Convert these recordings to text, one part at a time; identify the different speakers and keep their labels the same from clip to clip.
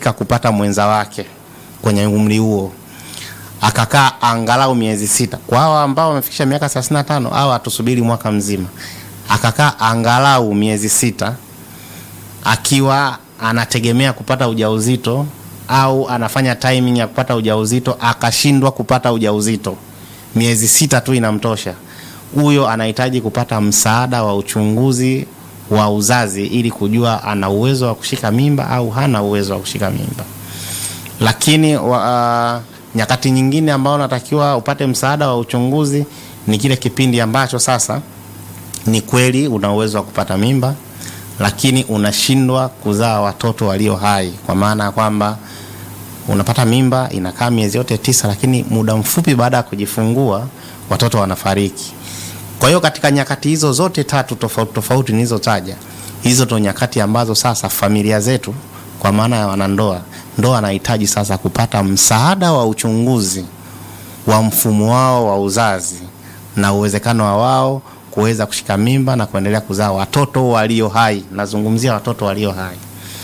Speaker 1: kubahatika kupata mwenza wake kwenye umri huo akakaa angalau miezi sita. Kwa hawa ambao wamefikisha miaka 35 au hatusubiri mwaka mzima, akakaa angalau miezi sita akiwa anategemea kupata ujauzito au anafanya timing ya kupata ujauzito akashindwa kupata ujauzito, miezi sita tu inamtosha. Huyo anahitaji kupata msaada wa uchunguzi wa uzazi ili kujua ana uwezo wa kushika mimba au hana uwezo wa kushika mimba. Lakini wa, uh, nyakati nyingine ambao unatakiwa upate msaada wa uchunguzi ni kile kipindi ambacho sasa ni kweli una uwezo wa kupata mimba lakini unashindwa kuzaa watoto walio hai, kwa maana ya kwamba unapata mimba inakaa miezi yote tisa, lakini muda mfupi baada ya kujifungua watoto wanafariki. Kwa hiyo katika nyakati hizo zote tatu tofauti tofauti nilizotaja, hizo ndo nyakati ambazo sasa familia zetu kwa maana ya wanandoa, ndoa anahitaji sasa kupata msaada wa uchunguzi wa mfumo wao wa uzazi na uwezekano wa wao kuweza kushika mimba na kuendelea kuzaa watoto walio hai. Nazungumzia watoto walio hai.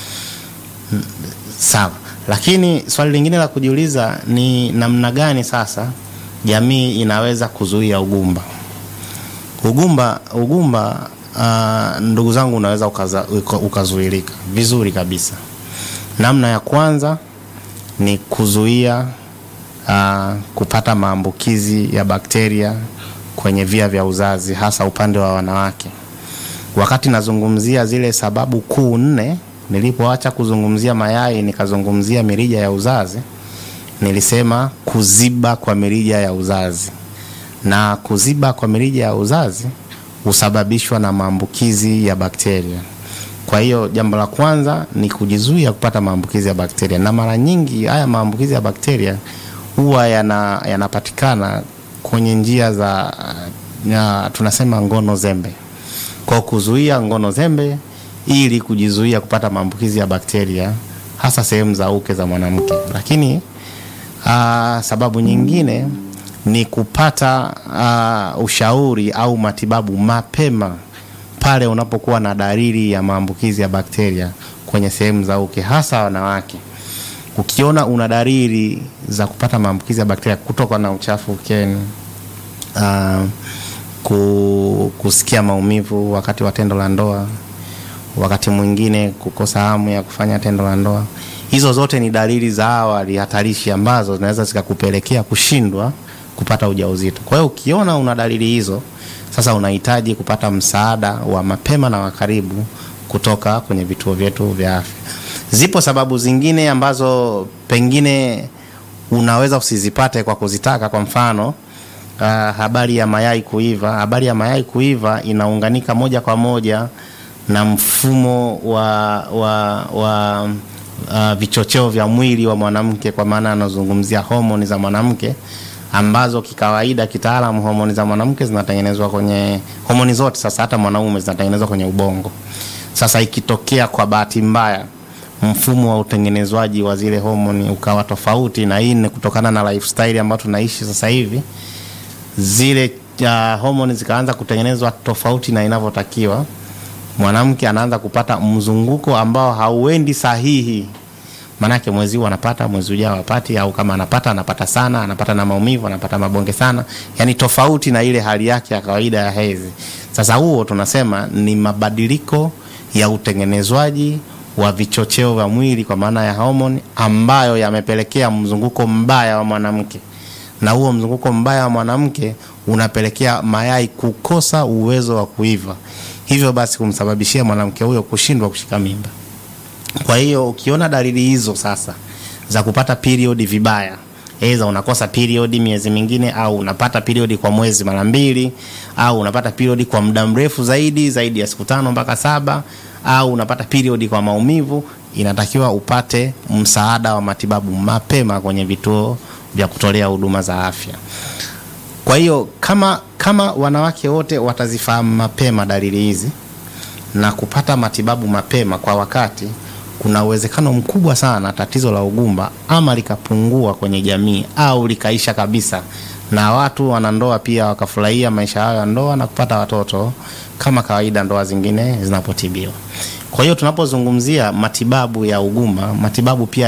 Speaker 1: Sawa, lakini swali lingine la kujiuliza ni namna gani sasa jamii inaweza kuzuia ugumba. Ugumba, ugumba uh, ndugu zangu, unaweza ukaza, ukazuilika vizuri kabisa. Namna ya kwanza ni kuzuia uh, kupata maambukizi ya bakteria kwenye via vya uzazi hasa upande wa wanawake. Wakati nazungumzia zile sababu kuu nne, nilipoacha kuzungumzia mayai nikazungumzia mirija ya uzazi, nilisema kuziba kwa mirija ya uzazi, na kuziba kwa mirija ya uzazi husababishwa na maambukizi ya bakteria. Kwa hiyo jambo la kwanza ni kujizuia kupata maambukizi ya bakteria, na mara nyingi haya maambukizi ya bakteria huwa yana yanapatikana kwenye njia za ya, tunasema ngono zembe. Kwa kuzuia ngono zembe ili kujizuia kupata maambukizi ya bakteria hasa sehemu za uke za mwanamke. Lakini aa, sababu nyingine ni kupata aa, ushauri au matibabu mapema pale unapokuwa na dalili ya maambukizi ya bakteria kwenye sehemu za uke hasa wanawake. Ukiona una dalili za kupata maambukizi ya bakteria kutoka na uchafu ukeni, uh, kusikia maumivu wakati wa tendo la ndoa, wakati mwingine kukosa hamu ya kufanya tendo la ndoa, hizo zote ni dalili za awali hatarishi ambazo zinaweza zikakupelekea kushindwa kupata ujauzito. Kwa hiyo ukiona una dalili hizo, sasa unahitaji kupata msaada wa mapema na wa karibu kutoka kwenye vituo vyetu vya afya. Zipo sababu zingine ambazo pengine unaweza usizipate kwa kuzitaka. Kwa mfano uh, habari ya mayai kuiva. Habari ya mayai kuiva inaunganika moja kwa moja na mfumo wa, wa, wa uh, vichocheo vya mwili wa mwanamke, kwa maana anazungumzia homoni za mwanamke ambazo kikawaida, kitaalamu, homoni za mwanamke zinatengenezwa kwenye homoni zote, sasa hata mwanaume zinatengenezwa kwenye ubongo. Sasa ikitokea kwa bahati mbaya mfumo wa utengenezwaji wa zile homoni ukawa tofauti, na hii ni kutokana na lifestyle ambayo tunaishi sasa hivi, zile uh, homoni zikaanza kutengenezwa tofauti na inavyotakiwa, mwanamke anaanza kupata mzunguko ambao hauendi sahihi. Maanake mwezi huu anapata, mwezi ujao hapati, au kama anapata anapata sana, anapata na maumivu, anapata mabonge sana, yani tofauti na ile hali yake ya kawaida ya hedhi. Sasa huo tunasema ni mabadiliko ya utengenezwaji wa vichocheo vya mwili kwa maana ya homoni ambayo yamepelekea mzunguko mbaya wa mwanamke, na huo mzunguko mbaya wa mwanamke unapelekea mayai kukosa uwezo wa kuiva, hivyo basi kumsababishia mwanamke huyo kushindwa kushika mimba. Kwa hiyo ukiona dalili hizo sasa za kupata period vibaya, aidha unakosa period miezi mingine, au unapata period kwa mwezi mara mbili, au unapata period kwa muda mrefu zaidi zaidi ya siku tano mpaka saba au unapata period kwa maumivu, inatakiwa upate msaada wa matibabu mapema kwenye vituo vya kutolea huduma za afya. Kwa hiyo kama kama wanawake wote watazifahamu mapema dalili hizi na kupata matibabu mapema kwa wakati, kuna uwezekano mkubwa sana tatizo la ugumba ama likapungua kwenye jamii au likaisha kabisa, na watu wanandoa pia wakafurahia maisha yao ya ndoa na kupata watoto kama kawaida ndoa zingine zinapotibiwa. Kwa hiyo tunapozungumzia matibabu ya ugumba, matibabu pia